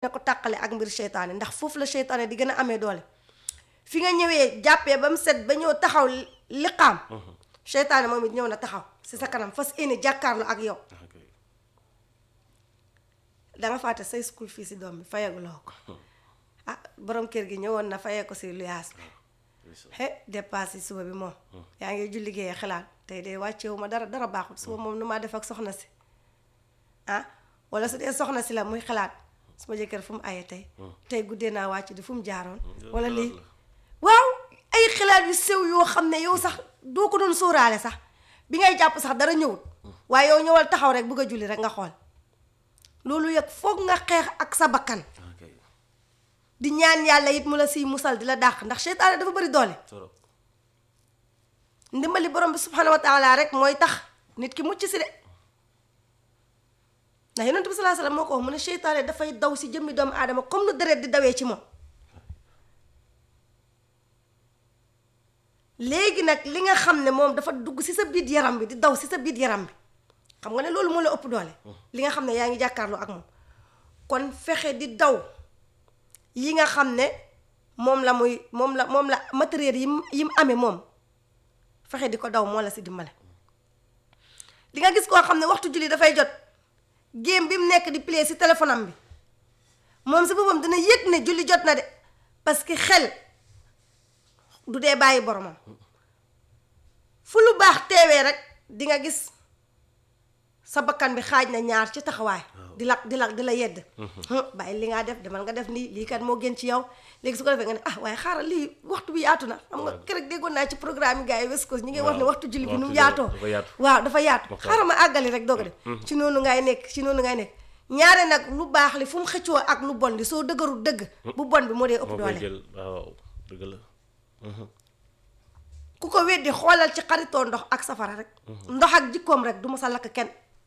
ne ko tàqale ak mbir seytaane ndax foofu la seytaane di gën a amee doole fi nga ñëwee jàppee ba mu set ba ñëw taxaw liqaam seytaane moom it ñëw na taxaw si sa kanam fas yéene jàkkaarloo ak yow danga fàtte say school fii si doom bi fayaguloo ko ah borom kër gi ñëwoon na fayee ko si luyaas bi he dépasse yi suba bi moom yaa ngi julli liggéeyee xalaat tey de wàccewu ma dara dara baaxul suba moom nu maa def ak soxna si ah wala su dee soxna si la muy xalaat suma jëkkër fu mu aye tey tey guddee naa wàcc di fu mu jaaroon wala lii waaw ay xalaat yu sew yoo xam ne yow sax doo ko doon sóoraale sax bi ngay jàpp sax dara ñëwut waaye yow ñëwal taxaw rek bëgg a julli rek nga xool loolu yëg foog nga xeex ak sa bakkan di ñaan yàlla it mu la siy musal di la dàq ndax seytaane dafa bëri doole ndimbali borom bi subhanahu wa taala rek mooy tax nit ki mucc si de ndax yonent bi salaa salaam moo ko wax mu ne seytaane dafay daw si jëmmi doomu aadama comme nu deret di dawee ci moom léegi nag li nga xam ne moom dafa dugg si sa biir yaram bi di daw si sa biir yaram bi xam nga ne loolu moo la ëpp doole li nga xam ne yaa ngi jàkkaarloo ak moom kon fexe di daw yi nga xam ne moom la muy moom la moom la matériel yi mu yi mu amee moom fexe di ko daw moo la si dimbale li nga gis koo xam ne waxtu julli dafay jot game bi mu nekk di play si téléphone am bi moom si boppam dina yëg ne julli jot na de parce que xel du dee bàyyi boromam fu lu baax teewee rek di nga gis sa bakkan bi xaaj na ñaar ci taxawaay di la di la di la yedd bàyyi li ngaa def demal nga def nii lii kat moo gën ci yow léegi su ko defee nga ne ah waaye xaaral lii waxtu bi yaatu na xam nga keroog déggoon naa ci programme yi gars yi West Coast ñi ngay wax ne waxtu julli bi nu mu yaatoo waaw dafa yaatu xaaral ma àggali rek doog a def ci noonu ngay nekk ci noonu ngay nekk ñaare nag lu baax li fu mu xëccoo ak lu bon li soo dëgërul dëgg bu bon bi moo dee ëpp doole waaw dëgg la ku ko weddi xoolal ci xaritoo ndox ak safara rek ndox ak jikkoom rek du ma sa lakk kenn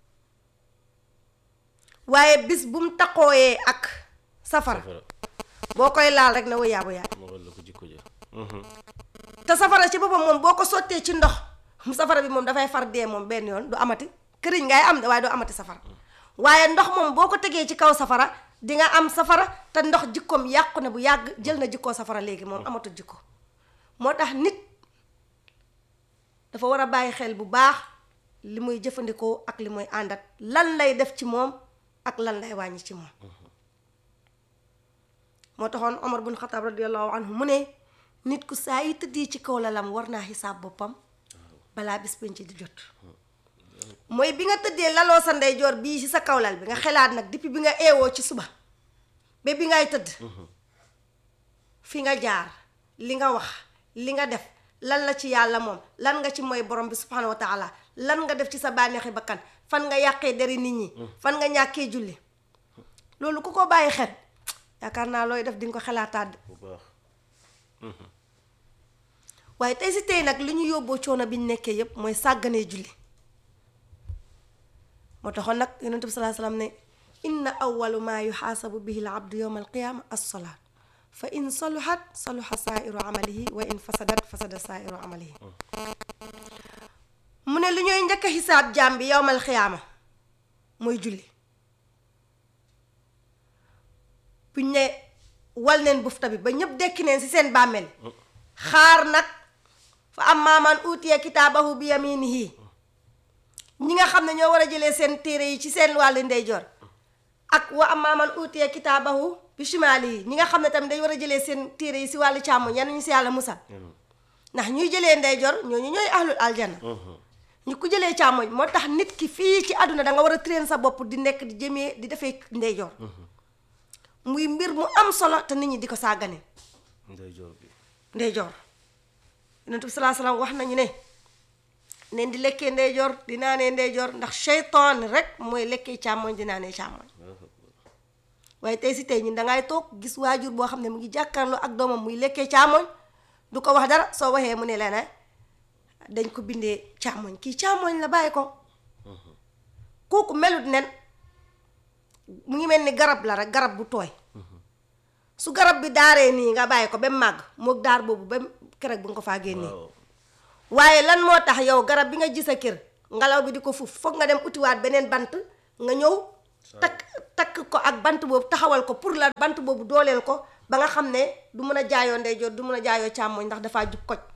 waaye bis bu mu taqooyee ak safara boo koy laal rek na wa yaabu yaa moo la ko jikko ja te safara ci boppam moom boo ko sottee ci ndox safara bi moom dafay far dee moom benn yoon du amati këriñ ngay am de waaye doo amati safara waaye ndox moom boo ko tegee ci kaw safara di nga am safara te ndox jikkoom yàqu na bu yàgg jël na jikkoo safara léegi moom amatul jikko moo tax nit dafa war a bàyyi xel bu baax li muy jëfandikoo ak li muy àndat lan lay def ci moom ak lan lay wàññi ci moom moo taxoon Omar bun Xataab radiallahu anhu mu ne nit ku saa yi tëddee ci kaw lalam war naa xisaab boppam balaa bis penc di jot mooy bi nga tëddee laloo sa ndeyjoor bii ci sa kawlal bi nga xelaat nag depuis bi nga eewoo ci suba ba bi ngay tëdd fi nga jaar li nga wax li nga def lan la ci yàlla moom lan nga ci mooy borom bi subhanahu wa taala lan nga def ci sa bànneexi bakkan fan nga yàqee deri nit ñi fan nga ñàkkee julli loolu ku ko bàyyi xel yaakaar naa looy def di nga ko xelaataat bu baax waaye tey si tey nag li ñu yóbboo coono bi ñu nekkee yépp mooy sàgganee julli moo taxoon nag yonent bi salaa salaam ne inna awalu maa yuxaasabu bihi l abdu yowma alqiyaama assolaat fa in saluhat saluha saairu amalihi wa in fasadat fasada saairu amalihi mu ne lu ñooy njëkk a xisaab jaam bi yowmal xiyaama mooy julli buñ ne wal neen bufta bi ba ñëpp dekki neen ci seen bàmmeel xaar nag fa amma man utiya kitaabahu bi yaminihi ñi nga xam ne ñoo war a jëlee seen téere yi ci seen wàllu ndeyjoor ak wa amma man utiya kitaabahu bi shimaalihi ñi nga xam ne tamit dañ war a jëlee seen téere yi si wàllu càmmoñ yan ñu si yàlla musal ndax ñuy jëlee ndeyjoor ñooñu ñooy ahlul aljana ñu ko jëlee càmmoñ moo tax nit ki fii ci àdduna da nga war a train sa bopp di nekk di jëmee di defee ndeyjoor muy mbir mu am solo te nit ñi di ko sàggane ndeyjoor bi ndeyjoor yonent bi salaa salaam wax nañu ne neen di lekkee ndeyjoor di naanee ndeyjoor ndax seytaan rek mooy lekkee càmmoñ di naanee càmmoñ waaye tey si tey ñun dangay toog gis waajur boo xam ne mu ngi jàkkaarloo ak doomam muy lekkee càmmoñ du ko wax dara soo waxee mu ne la ne dañ ko bindee càmmoñ kii càmmoñ la bàyyi ko kooku melut nen mu ngi mel ni garab la rek garab bu tooy su garab bi daaree nii nga bàyyi ko ba màgg moog daar boobu ba keroog bu nga ko faa génnee waaye lan moo tax yow garab bi nga gis sa kër ngelaw bi di ko fuuf foog nga dem utiwaat beneen bant nga ñëw takk takk ko ak bant boobu taxawal ko pour la bant boobu dooleel ko ba nga xam ne du mën a jaayoo ndeyjoor du mën a jaayoo càmmoñ ndax dafaa jub koj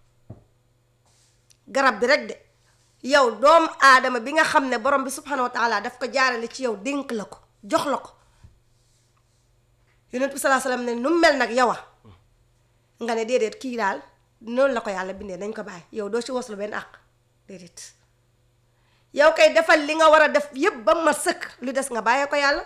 garab bi rek de yow doomu aadama bi nga xam ne borom bi subhanahu wa taala daf ko jaarale ci yow dénk la ko jox la ko yonent bi salaa salaam ne nu mu mel nag yow a nga ne déedéet kii daal noonu la ko yàlla bindee nañ ko bàyyi yow doo ci waslu benn àq déedéet yow kay defal li nga war a def yépp ba ma sëkk lu des nga bàyyee ko yàlla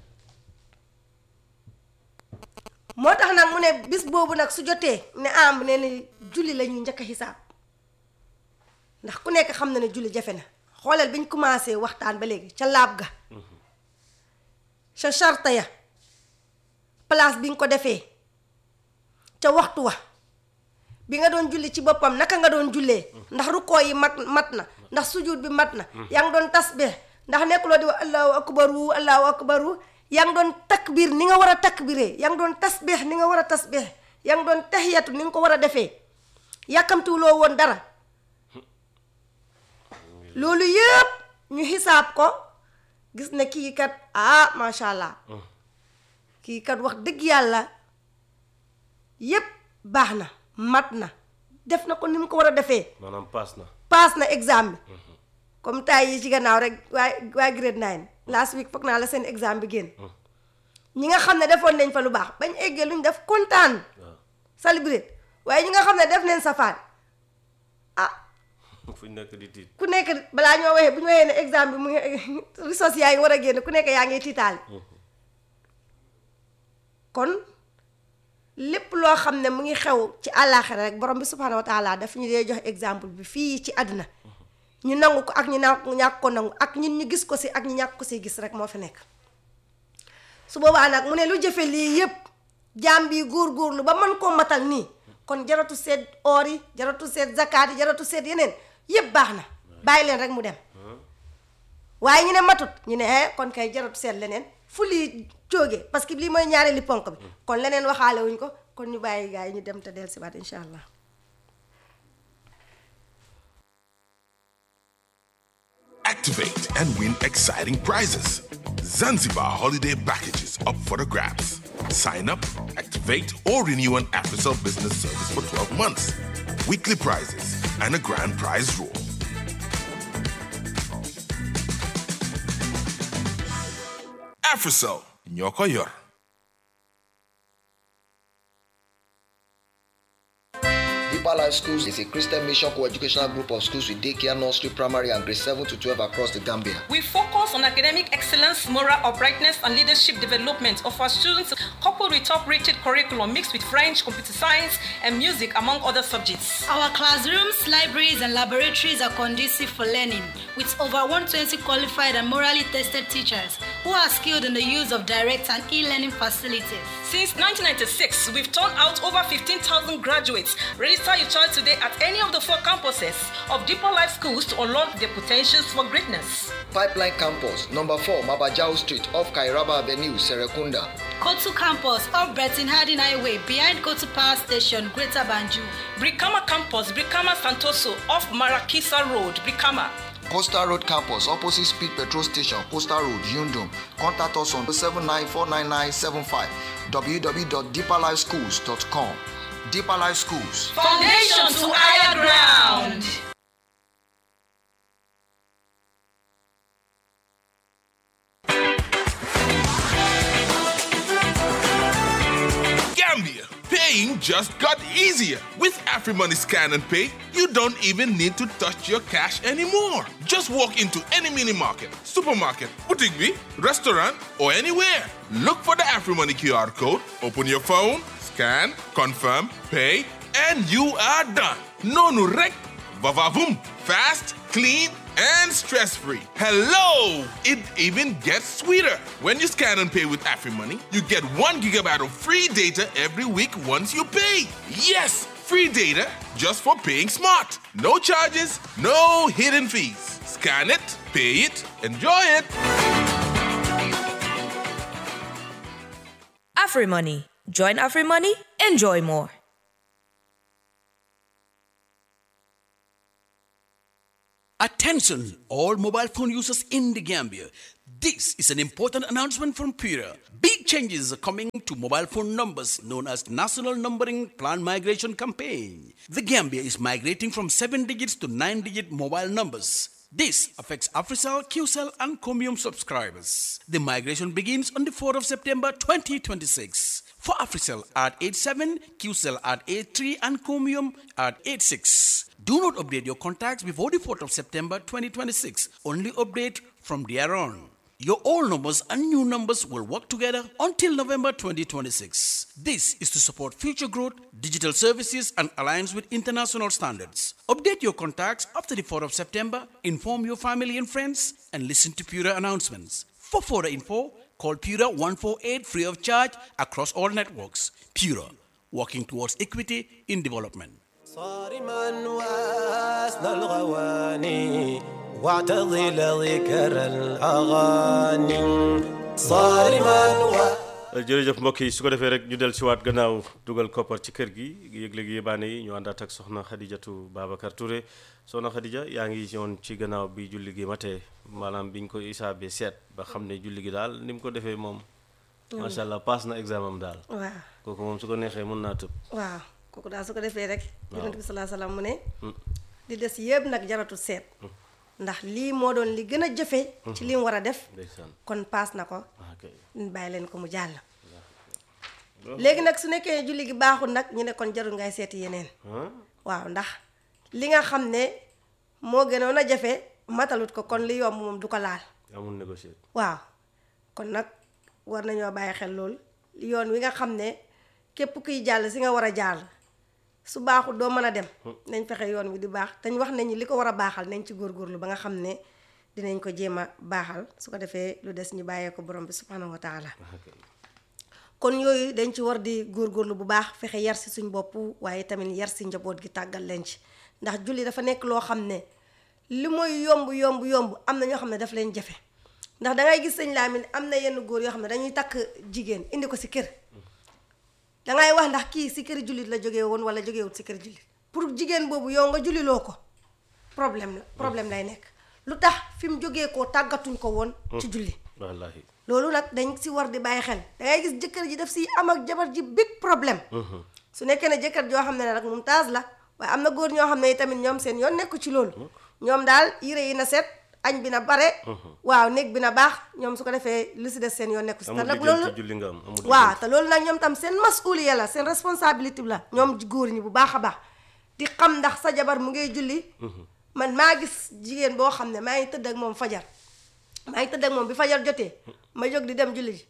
moo tax nag mu ne bis boobu nag su jotee ne am ne ni julli la ñuy njëkk a xisaab ndax ku nekk xam na ne julli jafe na xooleel bi ñu commencé waxtaan ba léegi ca laab ga ca charte ya place bi nga ko defee ca waxtu wa bi nga doon julli ci boppam naka nga doon jullee ndax rukkoo yi mat mat na ndax sujud bi mat na yaa ngi doon tasbih ndax nekkuloo di wax allahu akbaru allahu akbaru yaa ngi doon takbir ni nga war a takbiree yaa ngi doon tasbih ni nga war a tasbih yaa ngi doon tahiyatu ni nga ko war a defee yàkkamtiwuloo woon dara loolu yëpp ñu xisaab ko gis ne kii kat ah macha allah kii kat wax dëgg yàlla yépp baax na mat na def na ko ni mu ko war a defee maanaam paas na paas na examen bi comme tay yi ci gannaaw rek waaye waa grade 9 last week foog naa la seen examen bi génn ñi nga xam ne defoon nañ fa lu baax bañ eggee luñ def kontaan waaw célébrer waaye ñi nga xam ne def nañ safaan ah fu ñu nekk di tiit ku nekk balaa ñoo waxee bu ñu waxee ne examen bi mu ngi ressources yaa ngi war a génn ku nekk yaa ngi tiitaale kon lépp loo xam ne mu ngi xew ci àllaaxira rek borom bi subhaanahu wa taala daf ñu dee jox exemple bi fii ci àddina ñu nangu ko ak ñu na ñàkk ko nangu ak ñun ñu gis ko si ak ñu ñàkk ko si gis rek moo fi nekk su boobaa nag mu ne lu jëfe lii yépp jaam bi góor-góorlu ba mën koo matal nii kon jaratu seet oor yi jaratu seet zakaat yi jaratu seet yeneen yépp baax na bàyyi leen rek mu dem waaye ñu ne matut ñu ne eh kon kay jaratu seet leneen fu lii jógee parce que lii mooy ñaareeli ponk bi kon leneen waxaale wuñ ko kon ñu bàyyi gars yi ñu dem te del si waat incha allah Activate and win exciting prizes. Zanzibar holiday packages up for the grabs. Sign up, activate, or renew an AfriCell business service for 12 months. Weekly prizes and a grand prize draw. AfriCell, Nyoko Yor. Deeper Life Schools is a Christian mission co-educational group of schools with daycare, nursery, primary, and grade 7 to 12 across the Gambia. We focus on academic excellence, moral uprightness, and leadership development of our students, coupled with top-rated curriculum mixed with French, computer science, and music, among other subjects. Our classrooms, libraries, and laboratories are conducive for learning, with over 120 qualified and morally tested teachers who are skilled in the use of direct and e-learning facilities. Since 1996, we've turned out over 15,000 graduates. Register your child today at any of the four campuses of Deeper Life Schools to unlock their potentials for greatness. Pipeline Campus, number 4, Mabajao Street, off Kairaba Avenue, Serekunda. Kotu Campus, off Breton Harding Highway, behind Kotu Power Station, Greater Banju. Brikama Campus, Brikama Santoso, off Marakisa Road, Brikama. Coastal Road Campus, opposite Speed Petrol Station, Coastal Road, Yundum. Contact us on 079 www.deeperlifeschools.com. Deeper Life Schools. Foundation to higher ground. Gambia, paying just got easier. With AfriMoney Scan and Pay, you don't even need to touch your cash anymore. Just walk into any mini market, supermarket, boutique, bee, restaurant, or anywhere. Look for the AfriMoney QR code, open your phone, scan, confirm, pay, and you are done. No nurek, vavavoom, fast, clean, and stress-free. Hello! It even gets sweeter. When you scan and pay with AfriMoney, you get one gigabyte of free data every week once you pay. Yes, free data just for paying smart. No charges, no hidden fees. Scan it, pay it, enjoy it. AfriMoney. Join AfriMoney, enjoy more. Attention, all mobile phone users in the Gambia. This is an important announcement from Pura. Big changes are coming to mobile phone numbers known as National Numbering Plan Migration Campaign. The Gambia is migrating from 7 digits to 9 digit mobile numbers. This affects AfriCell, QCell, and Comium subscribers. The migration begins on the 4th of September 2026. For AfriCell at 87, QCell at 83, and Comium at 86. Do not update your contacts before the 4th of September 2026. Only update from there on. Your old numbers and new numbers will work together until November 2026. This is to support future growth, digital services, and aligns with international standards. Update your contacts after the 4th of September, inform your family and friends, and listen to Pura announcements. For further info, call Pura 148 free of charge across all networks. Pura, working towards equity in development. صارما واسنى الغواني واعتضل ذكر الأغاني صارما و... jërëjëf mbokk yi su ko defee rek ñu del siwaat gannaaw dugal koppar ci kër gi yëg-léegi yébaane yi ñu àndaat ak soxna Xadijatu Babacar Touré soxna Xadija yaa ngi yoon ci gannaaw bi julli gi matee maanaam biñ ko isaabee seet ba xam ne julli gi daal ni mu ko defee moom macha allah paas na examen am daal waaw kooku moom su ko neexee mën naa tëb waaw kooku daal su ko defee rek Waaw. yonent bi salaa salaam mu ne li des yëpp nag jaratul seet ndax lii moo doon li gën a jëfe ci li mu war a def ndeysaan kon paas na ko ah kay ñu bàyyi leen ko mu jàll léegi nag su nekkee julli gi baaxul nag ñu ne kon jarul ngay seeti yeneen ah waaw ndax li nga xam ne moo gënoon a jafe matalut ko kon li yomb moom du ko laal amul négocier waaw kon nag war nañoo bàyyi xel lool yoon wi nga xam ne képp kuy jàll si nga war a jàll su baaxul doo mën a dem nañ fexe yoon wi di baax dañ wax nañu li ko war a baaxal nañ ci góorgóorlu ba nga xam ne dinañ ko jéem a baaxal su ko defee lu des ñu bàyyee ko borom bi subhanahu wa taala ah kay kon yooyu dañ ci war di góorgóorlu bu baax fexe yar si suñ bopp waaye tamit yar si njaboot gi tàggal leen ci ndax julli dafa nekk loo xam ne li mooy yomb yomb yomb am na ñoo xam ne daf leen jafe ndax dangay gis sëñ Lamin am na yenn góor yoo xam ne dañuy takk jigéen indi ko si kër dangay wax ndax kii si kër jullit la jógee woon wala jógeewut si kër jullit pour jigéen boobu yow nga julliloo ko problème la problème lay nekk lu tax fi mu jógee koo tàggatuñ ko woon ci julli wallahi loolu nag dañ si war di bàyyi xel dangay gis jëkkër ji daf si am ak jabar ji big problème su nekkee ne jëkkër joo xam ne nag mumtaaz la waaye am na góor ñoo xam ne tamit ñoom seen yoon nekku ci loolu ñoom daal yére yi na set añ bi na bare waaw néeg bi na baax ñoom su ko defee lu si des seen yoon nekku si te amul nag liggéey loolu ci julli nga am amul waaw liggéey. te loolu nag ñoom tam seen masuliya la seen responsabilité la ñoom góor ñi bu baax a baax di xam ndax sa jabar mu ngay julli man maa gis jigéen boo xam ne maa ngi tëdd ak moom fajar maa ngi tëdd ak moom bi fajar jotee ma jóg di dem julli ji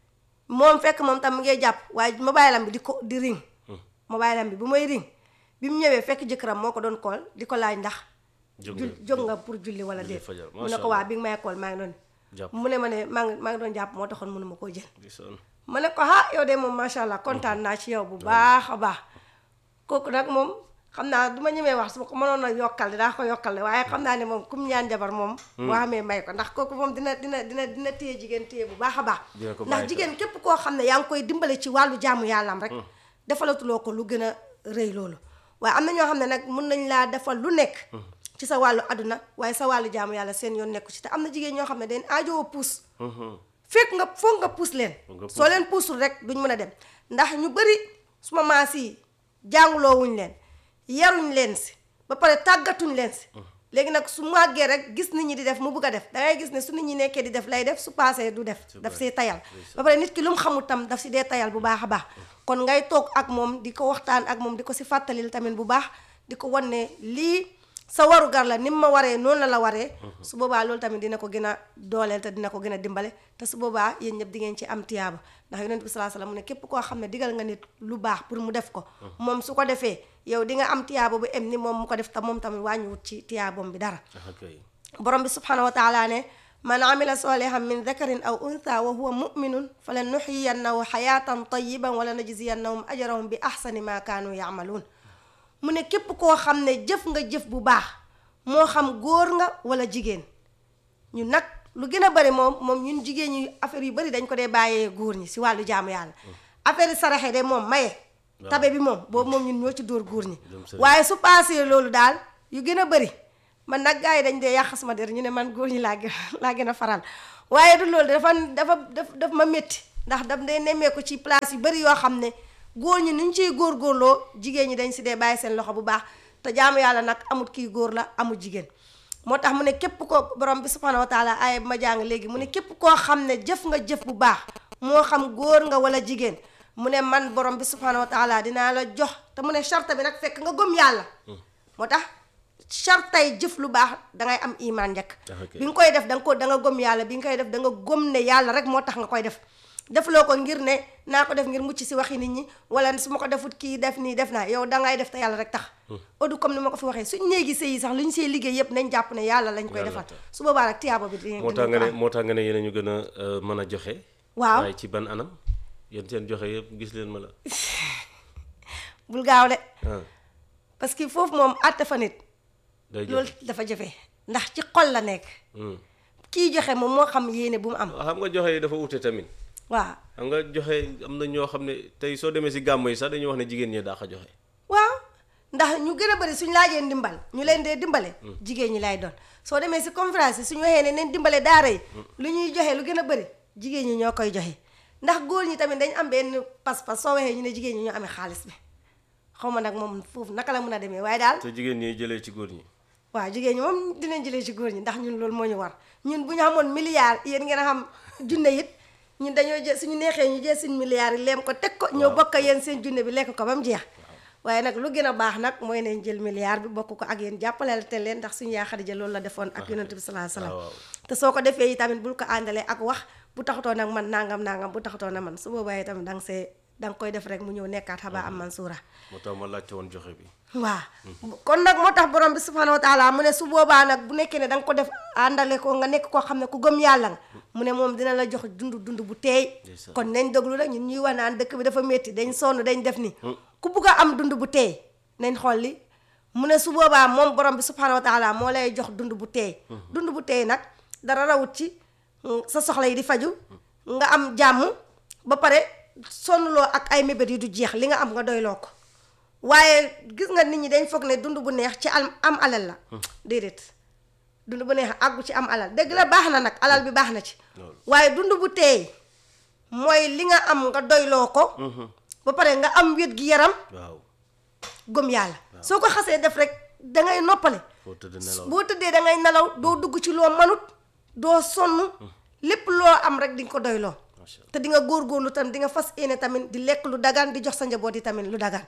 moom fekk moom tam mu ngay jàpp waaye mobile am bi di ko di ring mobile am bi bu may ring bi mu ñëwee fekk jëkkëram moo ko doon kool di ko laaj ndax Jóg jul nga- jóg nga pour julli wala julli déet fajar, mu ne masha ko waa Allah. bi nga may kool maa ngi doon Jàpp. mu ne ma ne maa ngi maa ngi doon jàpp moo taxoon mënuma koo jël gisoon ma ne ko ah yow de moom macha allah kontaan naa ci yow bu baax a baax kooku nag moom xam naa du ma ñemee wax su ma ko mënoon a yokkal dinaa ko yokkal de waaye xam naa ne moom kum ñaan jabar moom boo xamee may ko ndax kooku moom dina dina dina dina téye jigéen téye bu baax a baax Dina ko ndax bàyyi jigéen képp koo xam ne yaa ngi koy dimbale ci wàllu jaamu yàllam rek defalatuloo ko lu gën a rëy loolu waaye am na ñoo xam ne nag mun nañ laa defal lu nekk ci sa wàllu àdduna waaye sa wàllu jaamu yàlla seen yoon nekku ci te am na jigéen ñoo xam ne dañ aajowoo puus fekk nga foog nga puus leen nga puus. soo leen puusul rek duñ mën a dem ndax ñu bëri suma maas yi jànguloowuñ leen yaruñ leen si ba pare tàggatuñ leen si léegi nag su màggee rek gis nit ñi di def mu bugg a def dangay gis ne su nit ñi nekkee di def lay def su paasee du def daf see tayal ba pare nit ki lu mu xamul tam daf si dee tayal bu baax a baax kon ngay toog ak moom di ko waxtaan ak moom di ko si fàttalil tamit bu baax di ko wan ne lii sa warugar la ni mu ma waree noonu la la waree su boobaa loolu tamit dina ko gën a dooleel te dina ko gën a dimbale te su boobaa yéen ñëpp di ngeen ci am tiyaaba ndax yonent bi salaa salaam mu ne képp koo xam ne digal nga nit lu baax pour mu def ko moom su ko defee yow di nga am tiyaaba bu em ni moom mu ko def te moom tamit wàññiwut ci tiyaabam bi dara ah kay borom bi subhanahu wa taala ne man amila solihan min dakarin aw untha wa huwa muminun falan nuxiyannahu xayatan tayiban wala najziyannahum ajrahum bi ahsani ma kaanu yamaluun mu ne képp koo xam ne jëf nga jëf bu baax moo xam góor nga wala jigéen ñu nag lu gën a bari moom moom ñun jigéen ñi affaire yu bari dañ ko dee bàyyee góor ñi si wàllu jaamu yàlla affaire yi saraxe de moom maye tabe bi moom boobu moom ñun ñoo ci dóor góor ñi Dem sëriñ. waaye su paasee loolu daal yu gën a bari man nag gars yi dañ dee yàq sama der ñu ne man góor ñi laa gën laa gën a faral waaye du loolu dafa dafa daf daf ma métti ndax daf dee nemmeeku ci place yu bari yoo xam ne góor ñi nuñ ciy góorgóorloo jigéen ñi dañ si dee bàyyi seen loxo bu baax te jaamu yàlla nag amut kii góor la amul jigéen moo tax mu ne képp ko borom bi subhanahu wa taala aaya bi ma jàng léegi mu ne képp koo xam ne jëf nga jëf bu baax moo xam góor nga wala jigéen mu ne man borom bi subhanahu wa taala dinaa la jox te mu ne charte bi nag fekk nga gëm yàlla moo tax chartay jëf lu baax dangay am imaan njëkk ok. bi nga koy def da nga ko da nga gëm yàlla bi nga koy def da nga gëm ne yàlla rek moo tax nga koy def defloo ko ngir ne naa ko def ngir mucc si waxi nit ñi wala su ma ko defut kii def nii def naa yow dangay def te yàlla rek tax odu comme ni ma ko fi waxee suñ néegi sëy yi sax lu ñu see liggéey yëpp nañ jàpp ne yàlla lañ koy Yàlla defal tax. su boobaa rek tiyaaba bi di moo tax nga ne moo tax nga ne yéen a ñu gën a euh, mën a joxe Waaw. waaye ci ban anam yéen seen joxe yëpp gis leen ma la bul gaaw de ah parce que foofu moom àtte fa nit day loolu joxe dafa jafe ndax ci xol la nekk Hmm. kii joxe moom moo xam yéene bu mu am xam nga joxe yi dafa ute tamit waaw xam nga joxe am na ñoo xam ne tey soo demee si gàmm yi sax dañuy wax ne jigéen ñi daax a joxe waaw ndax ñu gën a bëri suñ laajee ndimbal ñu leen dee dimbale jigéen ñi lay doon soo demee si conférence yi suñu waxee ne neen dimbale daara yi lu ñuy joxe lu gën a bëri jigéen ñi ñoo koy joxe ndax góor ñi tamit dañ am benn pas-pas soo waxee ñu ne jigéen ñi ñoo amee xaalis bi xaw ma nag moom foofu naka la mun a demee waaye daal te jigéen ñi jëlee ci góor ñi waaw jigéen ñi moom dinañ jëlee ci góor ñi ndax ñun loolu moo ñu war ñun bu ñu xamoon milliard yéen ngeen a xam junne it ñun dañoo jël suñu neexee ñu jël suñu milliards yi leem ko teg ko ñoo bokk ak yéen seen junne bi lekk ko ba mu jeex waaye nag lu gën a baax nag mooy nañ jël milliard bi bokk ko ak yéen jàppaleel te leen ndax suñu yaa Xadija loolu la defoon ak yonent bi sallallahu alayhi waaw wasallam te soo ko defee yi tamit bul ko àndalee ak wax bu taxutoo nag man nangam nangam bu taxutoo na man su boobaa yi tamit danga see danga koy def rek mu ñëw nekkaat xaba am mansuura moo tax ma laajte woon joxe bi waaw kon nag moo tax borom bi subhanahu wa taala mu ne su boobaa nag bu nekkee ne da nga ko def àndale ko nga nekk koo xam ne ku gëm yàlla nga mu ne moom dina la jox dund dund bu teey Ndeysaan. kon nañ déglu rek ñun ñuy wax naan dëkk bi dafa métti dañ sonn dañ def ni ku bugg a am dund bu teey nañ xool li mu ne su boobaa moom borom bi subhanahu wa taala moo lay jox dund bu teey dund bu teey nag dara rawut ci mm, sa soxla yi di faju nga am jàmm ba pare sonnuloo ak ay mébét yi du jeex li nga am nga doyloo ko waaye gis nga nit ñi dañ foog ne dund bu neex ci am am alal la déedéet dund bu neex àggu ci am alal dëgg la baax na nag alal bi baax na ci waaye dund bu teey mooy li nga am nga doyloo ko ba pare nga am wét gi yaram waaw gëm yàlla soo ko xasee def rek dangay noppale foo tëdd nelaw boo tëddee dangay nelaw doo dugg ci loo manut doo sonn lépp loo am rek di nga ko doyloo macha allah te di nga góorgóorlu tam di nga fas yéene tamit di lekk lu dagan di jox sa njaboot yi tamit lu dagan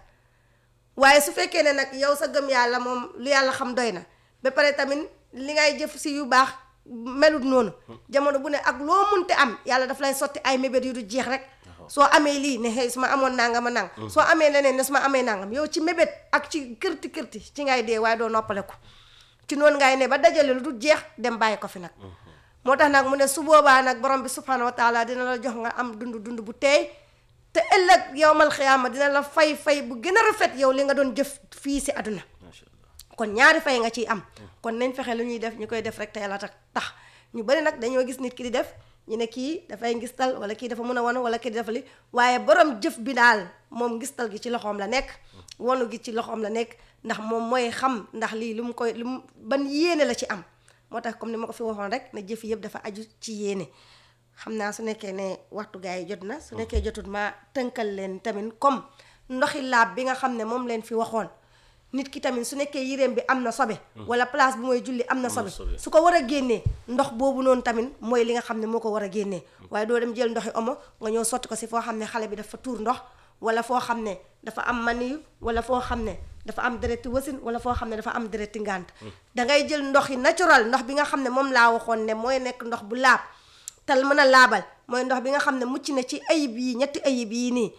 waaye su fekkee ne nag yow sa gëm yàlla moom lu yàlla xam doy na ba pare tamit li ngay jëf si yu baax melut noonu jamono bu ne ak loo munte am yàlla daf lay sotti ay mébét yu du jeex rek soo amee lii ne xëy su ma amoon nangam a nang soo amee leneen ne su ma amee nangam yow ci mébét ak ci kërti kërti ci ngay dee waaye doo noppale ko ci noonu ngay ne ba dajale lu du jeex dem bàyyi ko fi nag moo tax nag mu ne su boobaa nag borom bi subhanahu wa taala dina la jox nga am dund dund bu teey te ëllëg yowmal xiyaama dina la fay fay bu gën a rafet yow li nga doon jëf fii si àdduna macha allah kon ñaari fay nga ciy am kon nañ fexe lu ñuy def ñu koy def rek te yàlla tax tax ñu bari nag dañoo gis nit ki di def ñu ne kii dafay ngistal wala kii dafa mën a wanu wala kii dafa li waaye borom jëf bi daal moom ngistal gi ci loxoom la nekk wanu gi ci loxoom la nekk ndax moom mooy xam ndax lii lu mu koy lu mu ban yéene la ci am moo tax comme ni ma ko fi waxoon rek ne jëf yëpp dafa aju ci yéene xam naa su nekkee ne waxtu gaa yi jot na su nekkee jotut ma tënkal leen tamit comme ndoxi laab bi nga xam ne moom leen fi waxoon nit ki tamit su nekkee yéreem bi am na sobe wala place bu mooy julli am na sobe sobe. su ko war a génnee ndox boobu noonu tamit mooy li nga xam ne moo ko war a génnee waaye doo dem jël ndoxi omo nga ñëw sotti ko si foo xam ne xale bi dafa tuur ndox wala foo xam ne dafa am maniyu wala foo xam ne dafa am dereti wasin wala foo xam ne dafa am dereti ngànt dangay jël ndox yi naturel ndox bi nga xam ne moom laa waxoon ne mooy nekk ndox bu laab tal mën a laabal mooy ndox bi nga xam ne mucc na ci ayib yi ñetti ayib yi nii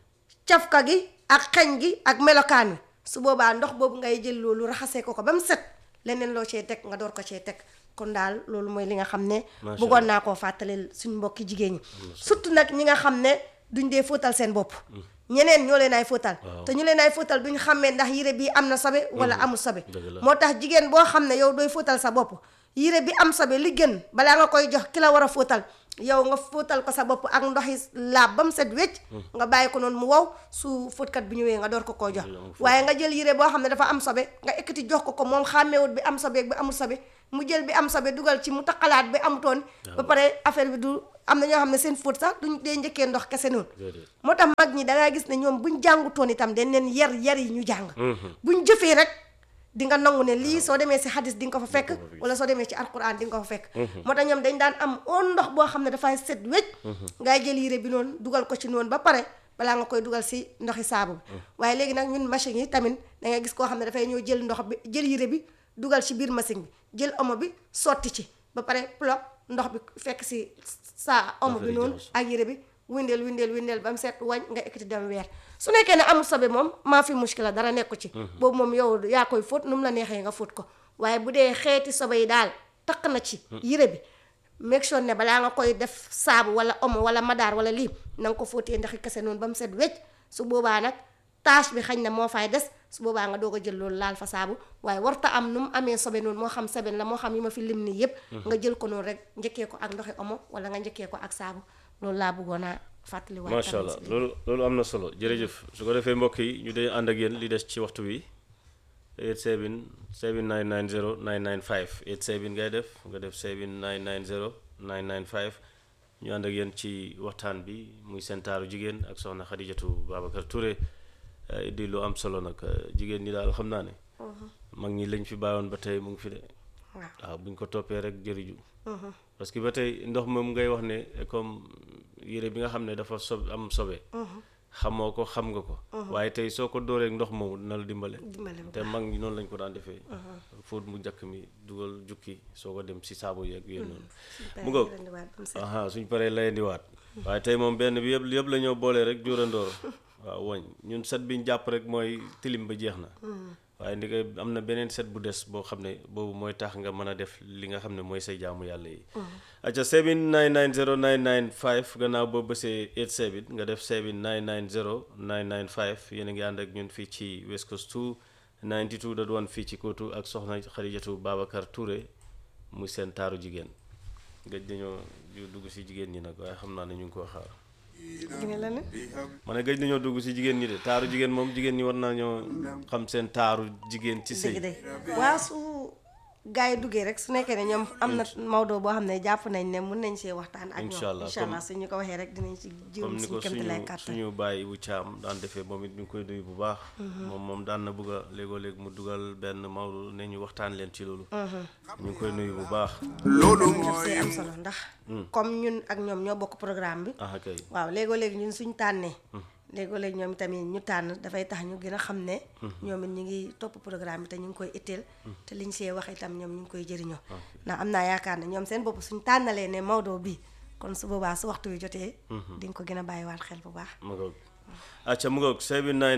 cafka gi ak xeñ gi ak melokaan wi su boobaa ndox boobu ngay jël loolu raxasee ko ko ba mu set leneen loo cee teg nga door ko cee teg kon daal loolu mooy li nga xam ne Macha bëggoon naa koo fàttaleel suñ mbokki jigéen ñi surtout nag ñi nga xam ne duñ dee fóotal seen bopp ñeneen ñoo leen ay fóotal te ñu leen ay fóotal duñ xàmmee ndax yére bii am na sobe wala amul sobe Dëgg la. moo tax jigéen boo xam ne yow dooy fóotal sa bopp yére bi am sobe li gën balaa nga koy jox ki la war a fóotal yow nga fóotal ko sa bopp ak ndoxi laab ba mu set wecc nga bàyyi ko noonu mu wow su fóotkat bi ñëwee nga door ko koo jox waaye nga jël yére boo xam ne dafa am sobe nga ekkati jox ko ko moom xàmmeewut bi am sobe ak bi amul sobe mu jël bi am sobe dugal ci mu taqalaat bi amutoon ba pare affaire bi du am na ñoo xam ne seen fóot sax duñ dee njëkkee ndox kese noonu moo tax mag ñi dangaa gis ne ñoom buñ jàngutoon itam dañ leen yar yar yi ñu jàng buñ jëfee rek di nga nangu ne lii soo demee si hadis di nga ko fa fekk wala soo demee ci alquran di nga ko fa fekk moo tax ñoom dañ daan am on ndox boo xam ne dafay set wecc ngay jël yére bi noonu dugal ko ci noonu ba pare balaa nga koy dugal si ndoxi saabu bi waaye léegi nag ñun machine yi tamit da ngay gis koo xam ne dafay ñëw jël ndox bi jël yére bi dugal ci biir machine bi jël omo bi sotti ci ba pare plop ndox bi fekk si sa omo bi noonu ak yére bi windeel windeel windeel ba mu set wañ nga ekkati dem weer su nekkee ne amul sobe moom maa fi muskila dara nekku ci boobu moom yow yaa koy fóot nu mu la neexee nga fóot ko waaye bu dee xeeti sobe yi daal takk na ci yére bi make sure ne balaa nga koy def saabu wala omo wala madaar wala lii na nga ko fóotee ndaxi kese noonu ba mu set wecc su boobaa nag tâche bi xañ na moo fay des su boobaa nga doog a jël loolu laal fa saabu waaye warta am nu mu amee sobe noonu moo xam seben la moo xam yi ma fi lim nii yépp nga jël ko noonu rek njëkkee ko ak ndoxi omo wala nga njëkkee ko ak saabu loolu laa bëggoon a fàttali waat macha allah loolu loolu am na solo jërëjëf su ko defee mbokk yi ñu dee ànd ak yéen li des ci waxtu wi 87 7990 995 87 ngay def nga def 7990 995 ñu ànd ak yéen ci waxtaan bi muy seen taaru jigéen ak soxna Xadijatu Babacar Touré di lu am solo nag jigéen ñi daal xam naa ne mag ñi lañ fi bàyyoon ba tey mu ngi fi de waaw buñ ko toppee rek jëriju parce que ba tey ndox moom ngay wax ne comme yére bi nga xam ne dafa sob am sobe xamoo ko xam nga ko waaye tey soo ko dooreek ndox moomu dina la dimbale te mag ñi noonu lañ ko daan defee fóot mu njëkk mi dugal jukki soo ko dem si saabu yeeg yéen noonu mu ngoog aha suñ paree layandiwaat waaye tey moom benn bi yëpp yëpp la ñoo boolee rek jóorandoor waaw woñ ñun set biñ jàpp rek mooy tilim ba jeex na waaye ndi ko am na beneen set bu des boo xam ne boobu mooy tax nga mën a def li nga xam ne mooy say jaamu yàlla yi acca 7990995 gannaaw boo bësee 87 nga def 7990995 yéen a ngi ànd ak ñun fii ci West Coast 2 92.1 fii ci Kootu ak soxna Xadijatu Babacar Touré muy seen taaru jigéen gëj dañoo dugg si jigéen ñi nag waaye xam naa ne ñu ngi koo xaar ma ne gëj nañoo dugg si jigéen ñi de taaru jigéen moom jigéen ñi war naa ñoo xam seen taaru jigéen ci sëy waaw su gars yi duggee rek su nekkee ne ñoom am na Maodo boo xam ne jàpp nañ ne mun nañ see waxtaan ak ñoom incha allah incha allah suñu ko waxee rek dinañ ci jiw comme ni ko suñu kémti lay suñu kàttan suñu bàyyi wu caam daan defee moom it ñu ngi koy nuyu bu baax moom moom daan na bëgg a léegoo léeg mu dugal benn Maodo ne ñu waxtaan leen ci loolu ñu ngi koy nuyu bu baax daf see am solo ndax comme ñun ak ñoom ñoo bokk programme bi ah kay waaw léegoo léegi ñun suñ tànnee léegoo léegi ñoom tamit ñu tànn dafay tax ñu gën a xam ne ñoom it ñu ngi topp programme bi te ñu ngi koy itteel te liñ see wax itam ñoom ñu ngi koy jëriñoo ndax am naa yaakaar ne ñoom seen bopp suñ tànnalee ne Maodo bii kon su boobaa su waxtu wi jotee di nga ko gën a bàyyiwaat xel bu baax mu ngoog acca mu ngoog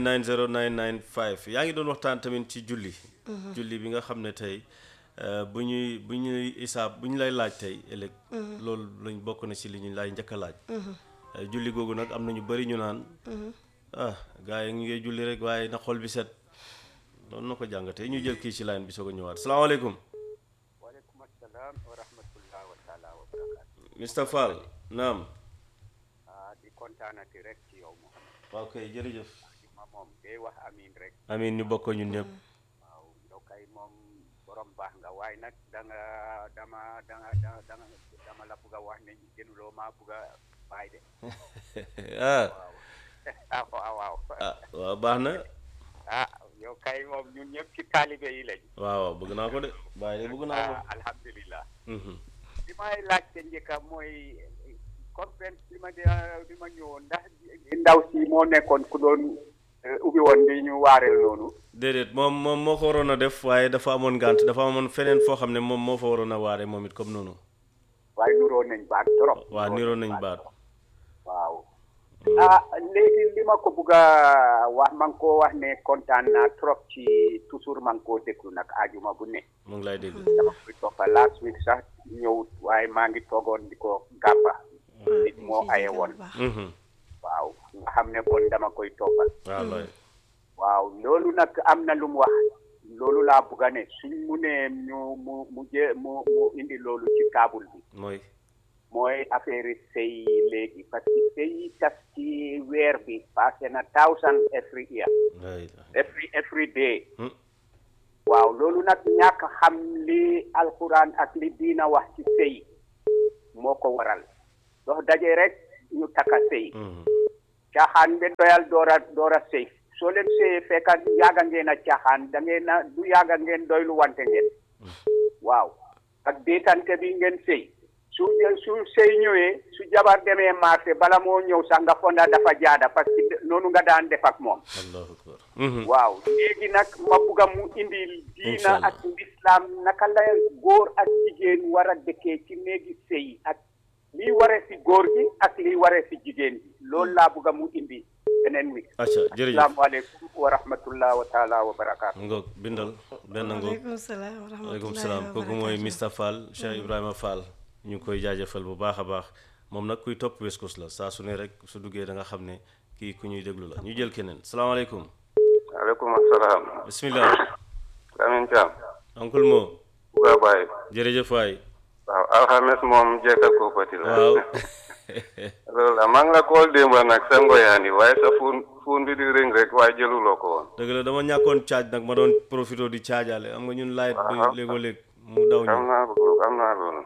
7990995 yaa ngi doon waxtaan tamit ci julli julli bi nga xam ne tey euh, bu ñuy bu ñuy isaab bu ñu lay laaj tey ëllëg loolu lañ bokk na ci li ñu lay njëkk a laaj Euh, julli googu nag am na ñu bari ñu naan ah gars yi ñu ngi julli rek waaye na xol bi set noonu na ko jàngatee ñu jël kii ci line bi soog a ñëwaat salaamaaleykum waaleykum assalam wa rahmatullah wa taala wa barakaatu Mr Fall naam ah di kontaanati rek ci yow Mouhamed waaw kay jërëjëf di ma moom day wax amin rek amiin ñu bokk ñun ñëpp waaw yow kay moom borom baax nga waaye nag da nga dama danga danga danga dama la bugg a wax ne gënuloo maa bugg a bàyyi de ah ah waaw waaw ah waaw baax na ah yow kay moom ñun ñëpp ci taalibe yi lañ waaw waaw bëgg naa ko de bàyyi de bëgg naa ko ah alhamdulillah Mhm. li may laajte njëkka mooy conférence bi ma de bi ma ñëwoon ndax ndaw si moo nekkoon ku doon eh, ubbi woon di ñu waareel noonu déedéet moom moom moo ko waroon a def waaye dafa amoon gànt dafa amoon feneen foo xam ne moom moo fa waroon a waare moom it comme noonu waaye nuroo nañ baat trop waa niroo nañ baat waaw ah léegi li ma ko bugg a wax ma ngi koo wax ne kontaan naa trop ci toujours ma ngi koo déglu nag ajuma bu ne mu ngi lay dégg dama koy toppa last week sax ñëwut waaye maa ngi toogoon di ko gàppa nit moo aye woon Mhm. waaw nga xam ne kon dama koy toppal waaw looy waaw loolu nag am na lu mu wax loolu laa bugg a ne suñ mu ne ñu mu mu jë mu mu indi loolu ci taabul bi mooy mooy affaire sëy léegi parce que sëy yi tas ci weer bi passé na thousand every year every every day waaw loolu nag ñàkk xam li alquran ak li diina wax ci sëy moo ko waral dox daje rek ñu takka sëy caaxaan be doyal door a door a sëy soo leen sëyee fekka yaaga ngeen a caaxaan da ngeen a du yaaga ngeen doylu wante ngeen waaw ak déetante bi ngeen sëy su su sëy ñëwee su jabar demee marché bala moo ñëw sax nga fonda dafa jaada parce que noonu nga daan def ak moom allahu akbar waaw léegi nag ma bugga mu indi diina Inshallah. ak lislaam naka la góor ak jigéen war a dëkkee ci néegi sëy ak lii waree si góor gi ak lii waree si jigéen gi loolu laa bugga mu indi beneen wi acca jërëjëf asalaamaaleykum wa rahmatullah wa taala wa barakaatu ngoog bindal benn ngoog waaleykum salaam wa waaleykum rahmatullahi salaam wa kooku mooy barakatuh. Mr Fall Cheikh Ibrahima Fall ñu ngi koy jaajëfal bu baax a baax moom nag kuy topp West Coast la saa su ne rek su duggee da nga xam ne kii ku ñuy déglu la ñu jël keneen salaamaaleykum aleykum asalaam bismillah Lamin Thiam oncle Mo buga baay jërëjëf waay waaw alxames moom jekka koopati la waaw loolu la maa ngi la kool démba nag sa ngoyaani waaye sa fuun fuun bi di ring rek waaye jëluloo ko woon dëgg la dama ñàkkoon caaj nag ma doon profité di caajaale am nga ñun light bi Waaw. léegoo léeg mu daw xam ñu naa loolu xam naa loolu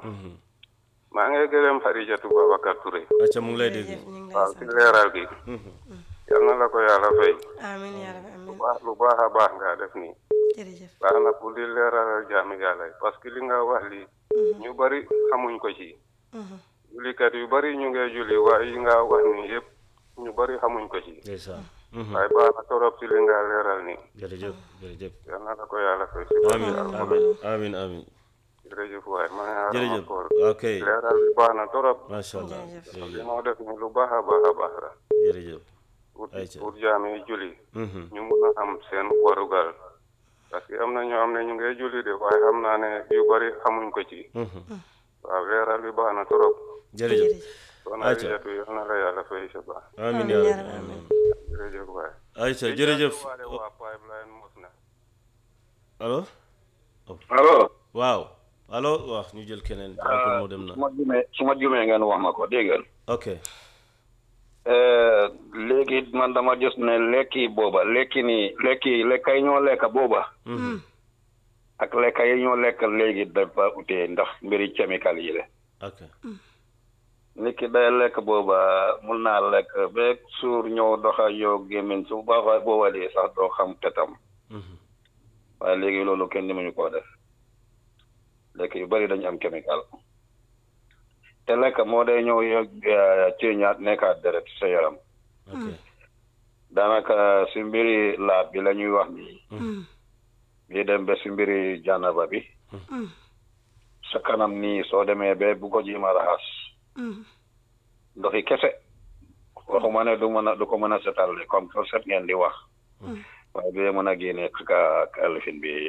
maa ngi gërëm Xarijatu Babacar Touré acca mu ngi lay dégg jërëjëf ñu ngi lay waaw sant. ci leeral gi yal na la ko yàlla fay amiin yaa rabbi lu amiin baax lu baax a baax nga def nii jërëjëf baax na pour di leeralal jaami yàlla yi parce que li nga wax li ñu bari xamuñ ko ci jullikat yu bari ñu ngay julli waaye yi nga wax ni yëpp ñu bari xamuñ ko ci ndeysaan waaye baax na torop ci li nga leeral nii jërëjëf jërëjëf yal na la ko yàlla fay si amin barke amin Alxuraan. amin amin jërëjëf waay ma ne jërëjëf koor ok leeral bi baax na torop macha allah li jërëjëf moo def ni lu baax a baax a baax la jërëjëf pour Ayca. pour jaam yi julli Mhm. ñu mun a am seen warugal parce que am na ñoo xam ne ñu ngay julli de waaye xam naa ne yu bari xamuñ ko ci Mhm. waaw leeral bi baax na torop jërëjëf kon Ayca. Arijatu yal na la yàlla fay sa baax amin yaa rabbi amin jërëjëf waay ayca jërëjëf waale waa pipeline mos na allo allo waaw allo waaw ñu jël keneen oncle moo dem na su ma jumee su ma jumee ngeen wax ma ko dégg ngeen ok léegi man dama gis ne lekki booba lekki ni lekki lekka yi ñoo lekka booba ak lekka yi ñoo lekk léegi dafa utee ndax mbiri chemical yi la ok nit ki day lekk booba mun naa lekk ba suur ñëw doxa yow gémmiñ su baaxa booba dee sax doo xam tetam waaye léegi loolu kenn ni muñu koo def lekk yu bari dañu am chemical te lekk moo day ñëw yo ceeñaat nekkaat deret sa yaram ok daanaka si mbiri laab bi la ñuy wax nii bii dem ba si mbiri jànnaba bi sa kanam nii soo demee ba bu ko jiima raxas ndoxi kese waxuma ne du mën a du ko mën a setal de comme que set ngeen di wax waaye bee mën a génne ka ka lifin bi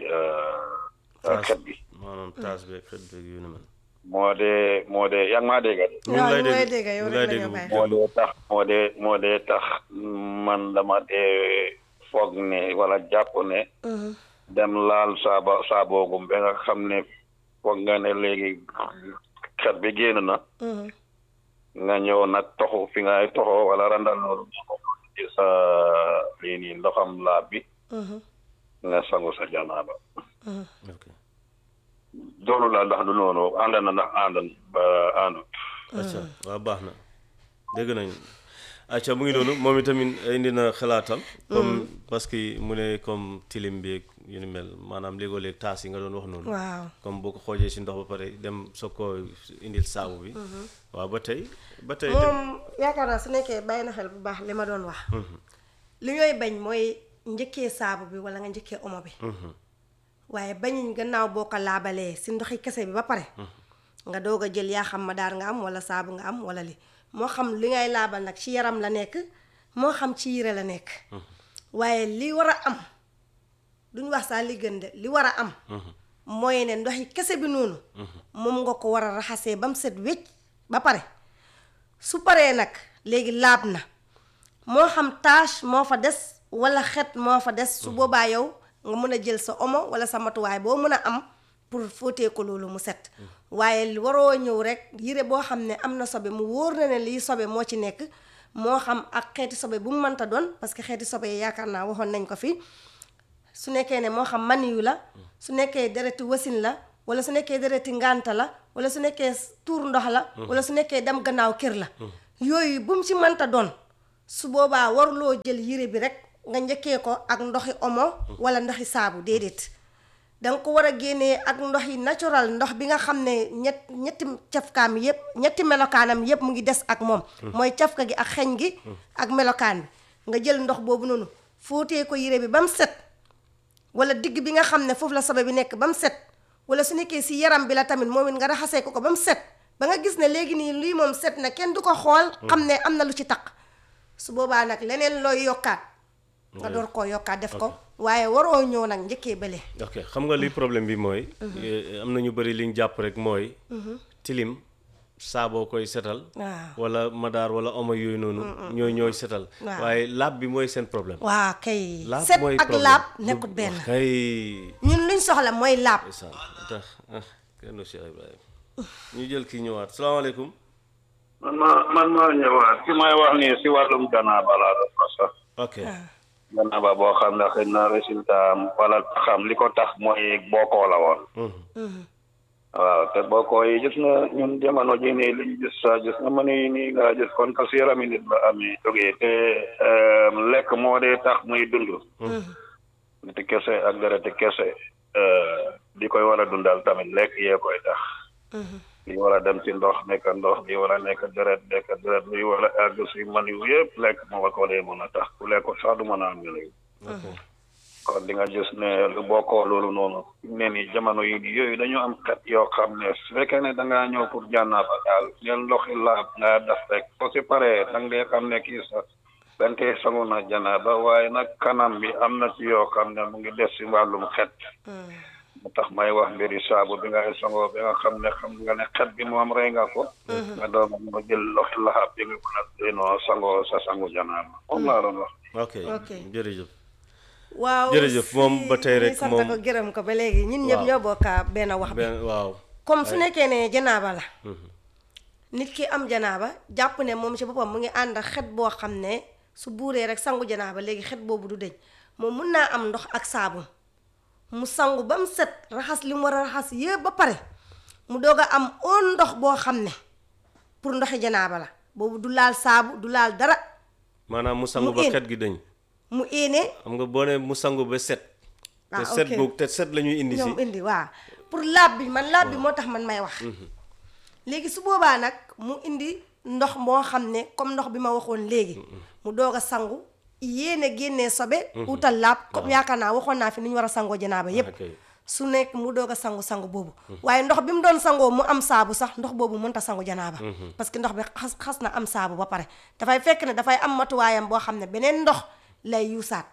xet bi maanaam taas beeg xet beeg yu ni mel moo dee moo dee yaa ngi maa dégg de ñu ngi lay ñu ngi lay dégg dégg yow ñu ngi lay rek la dégg ñu bu bàyyi. moo déglu dee tax moo dee moo dee tax man dama dee foog ne wala jàpp ne dem laal saaba saaboogum ba nga xam ne foog nga ne léegi xet bi génn na nga ñëw nag toxu fi ngay toxoo wala randal loolu ci sa lii nii ndoxam laab bi nga sangu sa janaaba ok doolu la ndax du noonu ànd na ndax ànd ba àndut acca waaw baax na dégg nañ acca mu ngi noonu moom itamit indi na xalaatam comme parce que mu ne comme tilim beeg yu ni mel maanaam léegoo léeg taas yi nga doon wax noonu waaw comme boo ko xoojee si ndox ba pare dem soog koo indil saabu bi waaw ba tey ba tey moom yaakaar naa su nekkee bàyyi na xel bu baax li ma doon wax li ñooy bañ mooy njëkkee saabu bi wala nga njëkkee omo bi waaye bañuñ gannaaw boo ko laabalee si ndoxi kese bi ba pare nga doog a jël yaa xam ma daar nga am wala saabu nga am wala li moo xam li ngay laabal nag ci yaram la nekk moo xam ci yére la nekk waaye li war a am duñ wax saa li gën de li war a am mooy ne ndoxi kese bi noonu moom nga ko war a raxasee ba mu set wécc ba pare su paree nag léegi laab na moo xam tache moo fa des wala xet moo fa des su boobaa yow nga mën a jël sa omo wala sa matuwaay boo mën a am pour fóotee ko loolu mu set waaye waroo ñëw rek yére boo xam ne am na sobe mu wóor na ne lii sobe moo ci nekk moo xam ak xeeti sobe bu mu mënta doon parce que xeeti sobe yi yaakaar naa waxoon nañ ko fi su nekkee ne moo xam maniyu la su nekkee dereti wasin la wala su nekkee dereti ngànta la wala su nekkee tuur ndox la wala su nekkee dem gannaaw kër la yooyu bu mu ci mënta doon su boobaa waruloo jël yére bi rek nga njëkkee ko ak ndoxi omo wala ndoxi saabu déedéet danga ko war a génnee ak ndox yi natural ndox bi nga xam ne ñett ñetti cafkaam yépp ñetti melokaanam yépp mu ngi des ak moom mooy cafka gi ak xeñ gi ak melokaan bi nga jël ndox boobu noonu fóotee ko yére bi ba mu set wala digg bi nga xam ne foofu la sobe bi nekk ba mu set wala su nekkee si yaram bi la tamit moom it nga raxasee ko ko ba mu set ba nga gis ne léegi nii lii moom set na kenn du ko xool xam ne am na lu ci taq su boobaa nag leneen looy yokkaat nga door koo yokkaat def ko waaye waroo ñëw nag njëkkee bële ok xam nga li problème bi mooy am na ñu bëri li ñu jàpp rek mooy tilim saaboo koy setal waaw wala madaar wala omo yooyu noonu ñooy ñooy setal waaw. waaye laab bi mooy seen problème waa kay laab set mooy ak problème. laab nekkut benn kay ñun luñ soxla mooy laab ndeysaan tax ah kenn du Cheikh Ibrahima ñu jël kii ñëwaat salaamaaleykum man ma man maa ñëwaat ki may wax nii si wàllum janaaba laa doon wax sax ok janaaba boo xam ne xëy na résultat am wala xam li ko tax mooy bookoo la woon waaw te bookoo yi gis nga ñun jamono ji nii liñ gis sa gis nga mën yi nii nga gis kon ka si yarami nit la amee jógee te euh, lekk moo dee tax muy dund niti kese ak dereti kese euh, di koy war a dundal tamit lekk yee koy tax li war a dem ci ndox nekk ndox li war a nekk deret nekk deret li war a àgg si man yu yëpp lekk moo ko dee mën a tax ku lekk sax du mën a am yooyu kon di nga gis ne lu bokkoo loolu noonu ne ni jamono yi nii yooyu dañu am xet yoo xam ne su fekkee ne da ngaa ñëw pour jànnaaba daal ngeen ndoxi laab ngaa def rek soo si paree da nga dee xam ne kii sax dañ koy sangu na janaaba waaye nag kanam bi am na ci yoo xam ne mu ngi des si wàllum xet mu tax may wax mbiri saabu bi ngay sangoo bi nga xam ne xam nga ne xet bi moom rey nga ko nga doon nga jël loxi laxaab bi nga mën a dénoo sangoo sa sangu janaaba moom laa doon wax ok Ok. jërëjëf waaw jërëjëf moom ba tey rek sant moom ko gërëm ko ba léegi ñun ñëpp waaw. ñoo bokka benn wax bi benn waaw comme su Ay. nekkee ne janaaba la Mhm. nit ki am janaaba jàpp ne moom ci boppam mu ngi ànd ak xet boo xam ne su buuree rek sangu janaaba léegi xet boobu du deñ moom mun naa am ndox ak saabu mu sangu ba mu set raxas li mu war a raxas yëpp ba pare mu doog a am oon ndox boo xam ne pour ndoxi janaaba la boobu du laal saabu du laal dara maanaam mu sangu Mu ba in. xet gi dañ mu éene xam nga boo ne mu sangu ba set te Ah, set ok. boobu te set la ñuy indi si ñoom indi waaw pour laab bi man laab bi moo tax man may wax Mhm. léegi su boobaa nag mu indi ndox moo xam ne comme ndox bi ma waxoon léegi mu doog a sangu yéene génnee sobe Mhm. utal laab comme Waaw. yaakaar naa waxoon naa fi ni ñu war a sangoo janaaba yépp ok. su nekk mu doog a sangu sangu boobu waaye ndox bi mu doon sangoo mu am saabu sax ndox boobu mënta sangu janaaba Mhm. parce que ndox bi xas xas na am saabu ba pare dafay fekk ne dafay am matuwaayam boo xam ne beneen ndox lay yuusaat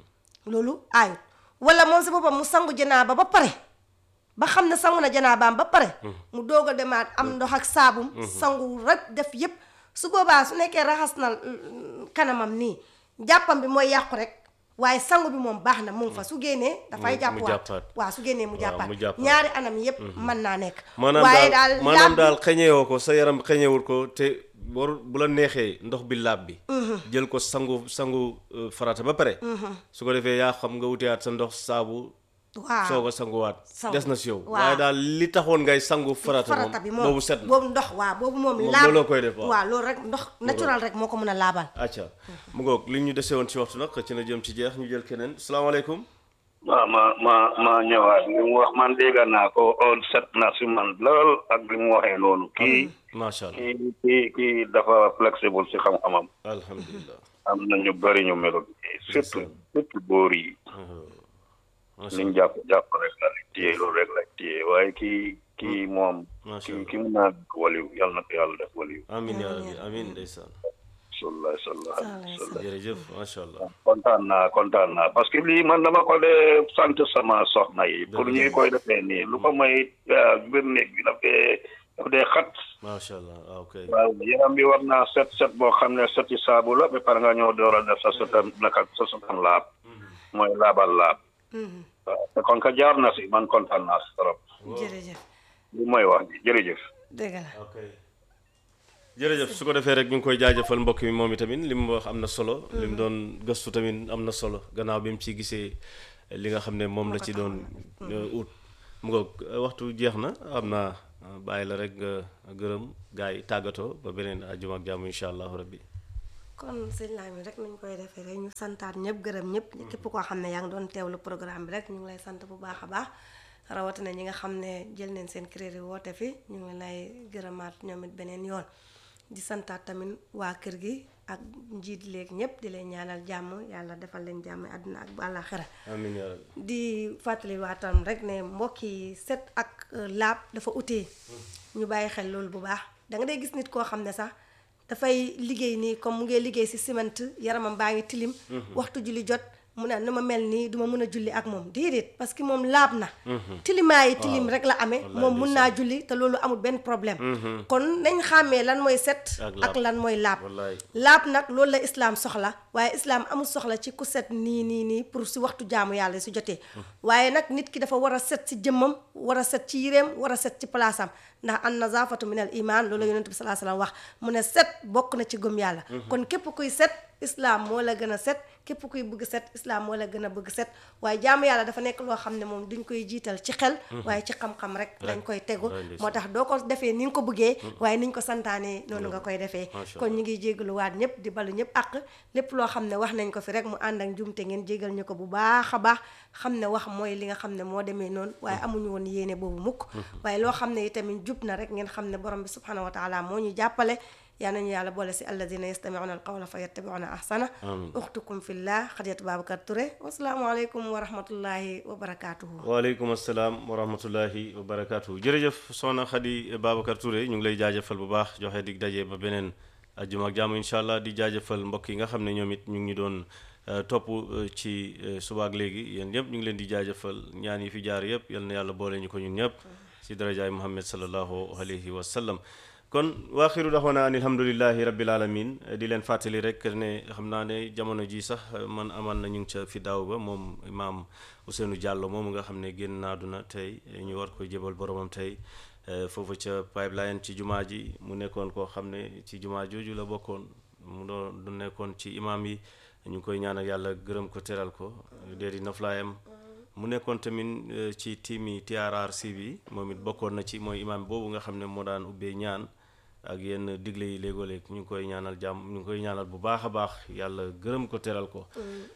loolu aayut wala moom si boppam mu sangu janaaba ba pare ba xam ne sangu na janaabaam ba pare mu doog a demaat am ndox ak saabum sangu rek def yépp su boobaa su nekkee raxas na mm, kanamam nii jàppam bi mooy yàqu rek waaye sangu bi moom baax na mu ngi fa su génnee dafay Mu- mu jàppwaat jàppaat. waaw su génnee mu Waaw, jàppaat mu jàppaat. ñaari anam yépp mën naa nekk maanaam waaye daal daal maanaam laab daal bi- xeñewoo ko sa yaram xeñewul ko te war bu la neexee ndox bi laab bi Mhm. jël ko sangu sangu euh, farata ba pare Mhm. su ko defee yaa xam nga wuteyaat sa ndox saabu waaw soog a sanguwaat Sangu. des na si yow Waaw. waaye daal li taxoon ngay sangu farata farata bi moom moom boobu set na boobu ndox waaw boobu moom Moom laab looloo koy def, waaw. waaw loolu rek ndox naturel rek moo ko mën a laabal acca mu ngoog li ñu dese woon ci waxtu nag ci na jëm ci jeex ñu jël keneen salaamaaleykum waaw ma ma ma ñëwaat li mu wax man dégg naa ko on set na si man lool ak li mu waxee noonu kii macha allah kii kii kii dafa flexible si xam-xamam alhamdulilah am na ñu bëri ñu melul nii surtout surtout góor yi liñ jàpp jàpp rek la rek téye loolu rek la téye waaye kii kii moom kii kii mun naa nekk waliw yal na ko yàlla def waliw amin yaa rabbi amin ndeysaan sallallahu sallallahu alayhi wa sallam jërëjëf macha allah kontaan naa kontaan naa parce que lii man dama ko dee sant sama soxna yi pour ñuy koy defee nii lu ko may biir néeg bi daf dee daf dee xat macha allah waaw ok waaw yaram bi war naa set set boo xam ne seti saabu la ba pare nga ñëw door a def sa setam naka sa setam laab mooy laabal laab waaw te kon ka jaar na si man kontaan naa si trop jërëjëf lu mooy wax ji jërëjëf dëgg la ok jërëjëf su ko defee rek ñu ngi koy jaajëfal mbokk mi moom itamit li mu wax am na solo li mu doon gëstu tamit am na solo gannaaw bi mu ci gisee li nga xam ne moom la ci doon ut mu ngoog waxtu jeex na am naa bàyyi la rek nga gërëm gars yi tàggatoo ba beneen àjjuma ak jàmm incha allahu rabbi kon sëñ Lamine rek nañ koy defee rek ñu santaat ñëpp gërëm ñëpp képp koo xam ne yaa ngi doon teewlu programme bi rek ñu ngi lay sant bu baax a baax rawatina ñi nga xam ne jël neen seen crédit woote fi ñu ngi lay gërëmaat ñoom it beneen yoon di santaat tamit waa kër gi ak njiit léegi ñëpp di leen ñaanal jàmm yàlla defal leen jàmm àdduna ak àllaaxira amiin yaa rabbi di fàttali waatam rek ne mbokk yi set ak laab dafa utee ñu bàyyi xel loolu bu baax da nga day gis nit koo xam ne sax dafay liggéey nii comme mu ngi liggéey si ciment yaramam baa ngi tilim waxtu julli jot mu ne na ma mel nii duma mën a julli ak moom déedéet parce que moom laab na tilimaa yi tilim rek la amee moom mun naa julli te loolu amul benn problème kon nañ xàmmee lan mooy set ak lan mooy laab laab nag loolu la islaam soxla waaye islaam amul soxla ci ku set nii nii nii pour si waxtu jaamu yàlla su jotee waaye nag nit ki dafa war a set si jëmmam war a set ci yireem war a set ci palaasam ndax an nazafatu min al iman loolu la yonent bi salaa salaam wax mu ne set bokk na ci gëm yàlla kon képp kuy set islam moo la gën a set képp kuy bëgg set islam moo la gën a bëgg set waaye jaamu yàlla dafa nekk loo xam ne moom duñ koy jiital ci xel waaye ci xam-xam rek lañ koy tegu moo tax doo ko defee ni nga ko bëggee waaye niñ ko santaanee noonu nga koy defee kon ñu ngi jégaluwaat ñëpp di balu ñëpp àq lépp loo xam ne wax nañ ko fi rek mu ànd ak njumte ngeen jégal ñu ko bu baax a baax xam ne wax mooy li nga xam ne moo demee noonu waaye amuñu woon yéene boobu mukk waaye loo xam ne itamit jub na rek ngeen xam ne borom bi subhanahu wa taala moo ñu jàppale yaa nañu yàlla boole si alladina yastamiuna alqawla fa yattabiuna ahsana uxtukum fillah xadiyatu babacar Touré wasalaamualeykum wa rahmatullahi wa barakatuhu waaleykum asalaam wa rahmatullahi wa barakatuhu jërëjëf soxna Xadi Babacar Touré ñu ngi lay jaajëfal bu baax joxe dig daje ba beneen ajjuma ak jàmm incha allah di jaajëfal mbokk yi nga xam ne ñoom it ñu ngi ñu doon topp ci subaak léegi yéen ñëpp ñu ngi leen di jaajëfal ñaan yi fi jaar yëpp yal na yàlla boole ñu ko ñun ñëpp si darajaay Muhammad sallallahu alayhi wa sallam kon waaxiru daxoona an alhamdulilahi rabbil alamin di leen fàttali rek ne xam naa ne jamono ji sax man amaan na ñu ngi ca fi daaw ba moom imaam Ousseynou Diallo moom nga xam ne génn na àdduna tey ñu war koy jébal boromam tey foofu ca pipeline ci jumaa ji mu nekkoon koo xam ne ci jumaa jooju la bokkoon mu doon du nekkoon ci imaam yi ñu ngi koy ñaanal yàlla gërëm ko teral ko dee di noflaayam mu nekkoon tamit ci tiimi TRRC bi moom it bokkoon na ci mooy imaam boobu nga xam ne moo daan ubbee ñaan ak yenn digle yi léegoo-léeg ñu ngi koy ñaanal jàmm ñu ngi koy ñaanal bu baax a baax yàlla gërëm ko teral ko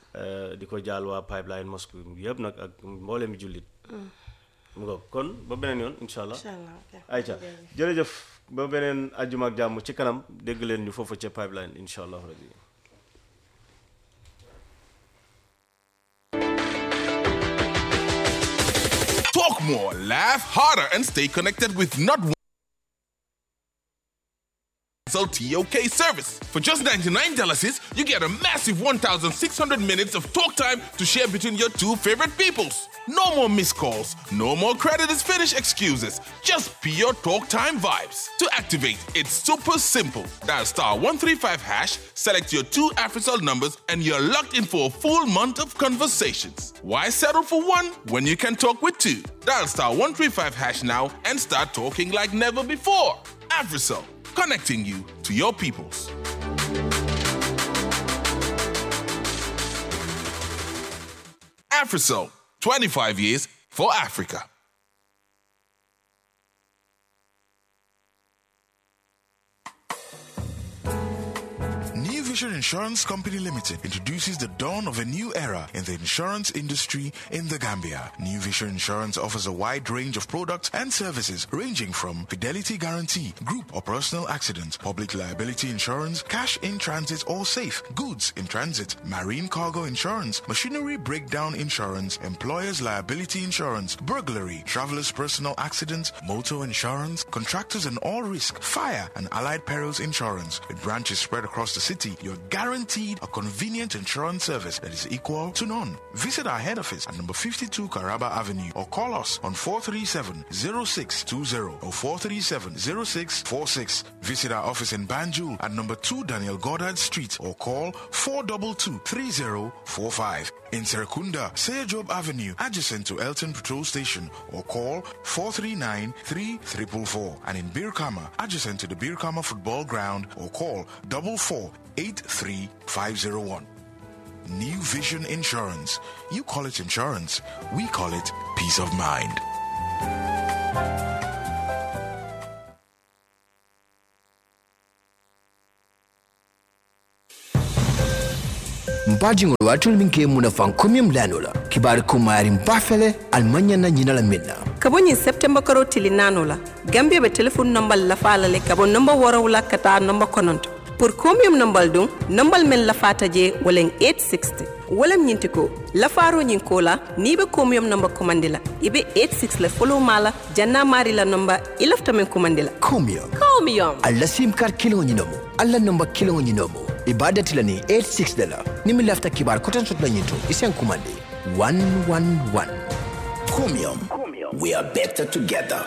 di ko jaal waa pipeline mosque yëpp nag ak mboolem jullit mu nga kon ba beneen yoon incha allah ayca jërëjëf ba beneen ajjuma ak jàmm ci kanam dégg leen ñu foofu ca pipeline incha allah rabbi Talk more, laugh harder, and stay connected with not one. TOK service. For just $99, you get a massive 1,600 minutes of talk time to share between your two favorite peoples. No more missed calls, no more credit is finished excuses, just pure talk time vibes. To activate, it's super simple. Dial star 135 hash, select your two AfriCell numbers, and you're locked in for a full month of conversations. Why settle for one when you can talk with two? Dial star 135 hash now and start talking like never before. AfriCell connecting you to your peoples. AfriCell, 25 years for Africa. New Vision Insurance Company Limited introduces the dawn of a new era in the insurance industry in the Gambia. New Vision Insurance offers a wide range of products and services ranging from fidelity guarantee, group or personal accident, public liability insurance, cash in transit or safe, goods in transit, marine cargo insurance, machinery breakdown insurance, employer's liability insurance, burglary, traveler's personal accident, motor insurance, contractors and all risk, fire and allied perils insurance. With branches spread across the city, your you're guaranteed a convenient insurance service that is equal to none. Visit our head office at number 52 Caraba Avenue or call us on 437-0620 or 437-0646. Visit our office in Banjul at number 2 Daniel Goddard Street or call 422-3045. In Serekunda, Seyajob Avenue, adjacent to Elton Patrol Station or call 439-3444. And in Birkama, adjacent to the Birkama Football Ground or call 4483501. New Vision Insurance. You call it insurance, we call it peace of mind. mbajiŋol waatol min ke muna fan komiyum lanola kibari kumayari mbafele almanya na ñinala minna kabo ñiŋ septemba karo tili naano la gambia be téléphone nombal lafaala le kabo nomba worow la ka taa nomba kononto pour comium nombal dun nombal men lafaata je walen 860 walam ñinti ko lafaaro ñiŋ ko la niŋ be comium nomba komandi la i be 86 le follow maa la janna maari la nomba i lafita men komandi la comium comium alla sim kar kiliŋo ñinomo alla nomba kiliŋo ñinomo i be dati la ni 86 de la ni mi lafita kibar koten soto la ñin to i sen kumandi 111 comium we are better together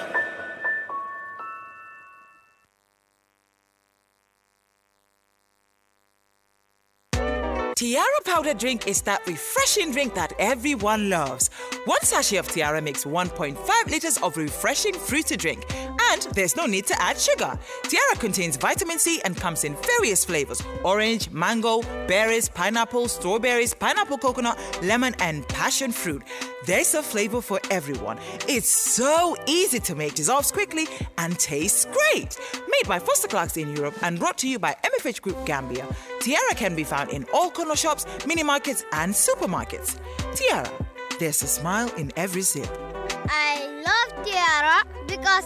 Tiara powder drink is that refreshing drink that everyone loves. One sachet of Tiara makes 1.5 liters of refreshing fruity drink, and there's no need to add sugar. Tiara contains vitamin C and comes in various flavors orange, mango, berries, pineapple, strawberries, pineapple coconut, lemon, and passion fruit. There's a flavor for everyone. It's so easy to make, dissolves quickly, and tastes great. Made by Foster Clarks in Europe and brought to you by MFH Group Gambia, Tiara can be found in all corner shops, mini markets, and supermarkets. Tiara, there's a smile in every sip. I love Tiara because